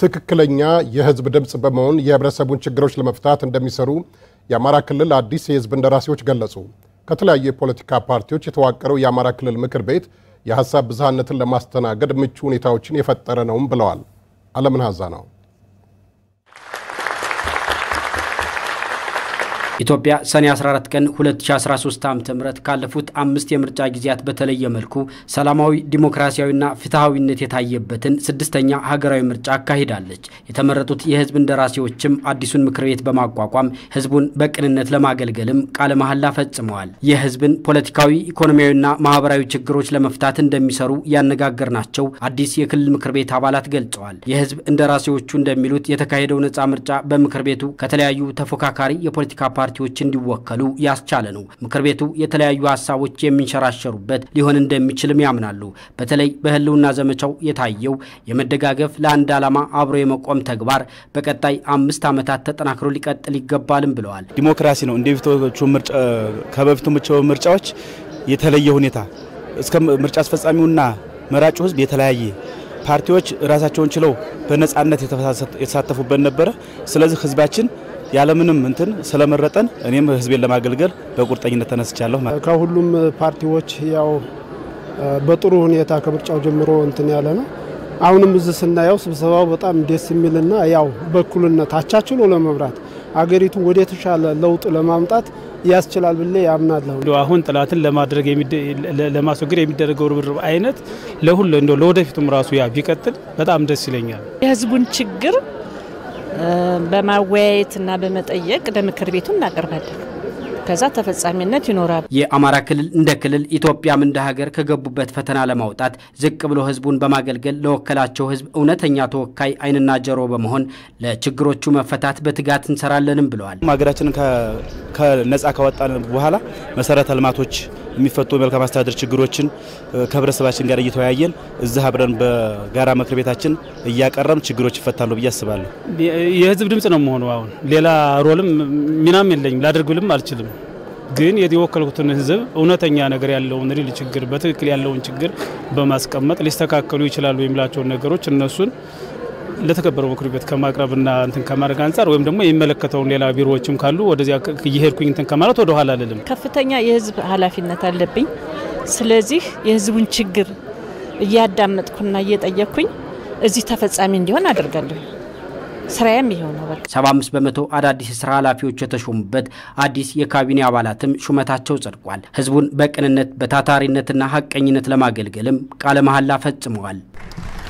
ትክክለኛ የህዝብ ድምፅ በመሆን የህብረተሰቡን ችግሮች ለመፍታት እንደሚሰሩ የአማራ ክልል አዲስ የህዝብ እንደራሴዎች ገለጹ። ከተለያዩ የፖለቲካ ፓርቲዎች የተዋቀረው የአማራ ክልል ምክር ቤት የሀሳብ ብዝሃነትን ለማስተናገድ ምቹ ሁኔታዎችን የፈጠረ ነውም ብለዋል። አለምን ሀዛ ነው። ኢትዮጵያ ሰኔ 14 ቀን 2013 ዓ.ም ካለፉት አምስት የምርጫ ጊዜያት በተለየ መልኩ ሰላማዊ ዲሞክራሲያዊና ፍትሐዊነት የታየበትን ስድስተኛ ሀገራዊ ምርጫ አካሂዳለች። የተመረጡት የህዝብ እንደራሴዎችም አዲሱን ምክር ቤት በማቋቋም ህዝቡን በቅንነት ለማገልገልም ቃለ መሐላ ፈጽመዋል። የህዝብን ፖለቲካዊ፣ ኢኮኖሚያዊና ማህበራዊ ችግሮች ለመፍታት እንደሚሰሩ ያነጋገርናቸው አዲስ የክልል ምክር ቤት አባላት ገልጸዋል። የህዝብ እንደራሴዎቹ እንደሚሉት የተካሄደው ነፃ ምርጫ በምክር ቤቱ ከተለያዩ ተፎካካሪ የፖለቲካ ፓርቲ ፓርቲዎች እንዲወከሉ ያስቻለ ነው። ምክር ቤቱ የተለያዩ ሀሳቦች የሚንሸራሸሩበት ሊሆን እንደሚችልም ያምናሉ። በተለይ በህልውና ዘመቻው የታየው የመደጋገፍ ለአንድ ዓላማ አብሮ የመቆም ተግባር በቀጣይ አምስት ዓመታት ተጠናክሮ ሊቀጥል ይገባልም ብለዋል። ዲሞክራሲ ነው እንደ ከበፊቱ ምርጫዎች የተለየ ሁኔታ እስከ ምርጫ አስፈጻሚውና መራጩ ህዝብ የተለያየ ፓርቲዎች ራሳቸውን ችለው በነጻነት የተሳተፉበት ነበረ። ስለዚህ ህዝባችን ያለምንም እንትን ስለመረጠን እኔም ህዝቤን ለማገልገል በቁርጠኝነት ተነስቻለሁ። ከሁሉም ፓርቲዎች ያው በጥሩ ሁኔታ ከምርጫው ጀምሮ እንትን ያለ ነው። አሁንም እዚህ ስናየው ስብሰባው በጣም ደስ የሚልና ያው በእኩልነት አቻችሎ ለመምራት አገሪቱን ወደ ተሻለ ለውጥ ለማምጣት ያስችላል ብሌ ያምናለሁ። አሁን ጥላትን ለማድረግ ለማስወገድ የሚደረገው ርብርብ አይነት ለሁሉ እንደው ለወደፊቱም ራሱ ያ ቢቀጥል በጣም ደስ ይለኛል። የህዝቡን ችግር በማወያየትና በመጠየቅ ለምክር ቤቱ እናቀርባለን። ከዛ ተፈጻሚነት ይኖራል። የአማራ ክልል እንደ ክልል ኢትዮጵያም እንደ ሀገር ከገቡበት ፈተና ለማውጣት ዝቅ ብሎ ህዝቡን በማገልገል ለወከላቸው ህዝብ እውነተኛ ተወካይ ዓይንና ጆሮ በመሆን ለችግሮቹ መፈታት በትጋት እንሰራለንም ብለዋል። ሀገራችንን ከነጻ ካወጣን በኋላ መሰረተ ልማቶች የሚፈቱ የመልካም አስተዳደር ችግሮችን ከህብረተሰባችን ጋር እየተወያየን እዚህ አብረን በጋራ ምክር ቤታችን እያቀረም ችግሮች ይፈታሉ ብዬ አስባለሁ። የህዝብ ድምፅ ነው መሆኑ አሁን ሌላ ሮልም ሚናም የለኝም ላደርግልም አልችልም። ግን የወከልኩትን ህዝብ እውነተኛ ነገር ያለውን ሪል ችግር በትክክል ያለውን ችግር በማስቀመጥ ሊስተካከሉ ይችላሉ የሚላቸውን ነገሮች እነሱን ለተከበረው ምክር ቤት ከማቅረብና እንትን ከማድረግ አንጻር ወይም ደግሞ የሚመለከተውን ሌላ ቢሮዎችም ካሉ ወደዚያ እየሄድኩኝ እንትን ከማለት ወደ ኋላ አልልም። ከፍተኛ የህዝብ ኃላፊነት አለብኝ። ስለዚህ የህዝቡን ችግር እያዳመጥኩና እየጠየቅኩኝ እዚህ ተፈጻሚ እንዲሆን አደርጋለሁ። ስራዬም ይኸው ነው። በቃ 75 በመቶ አዳዲስ የስራ ኃላፊዎች የተሾሙበት አዲስ የካቢኔ አባላትም ሹመታቸው ጸድቋል። ህዝቡን በቅንነት በታታሪነትና ሀቀኝነት ለማገልገልም ቃለ መሐላ ፈጽመዋል።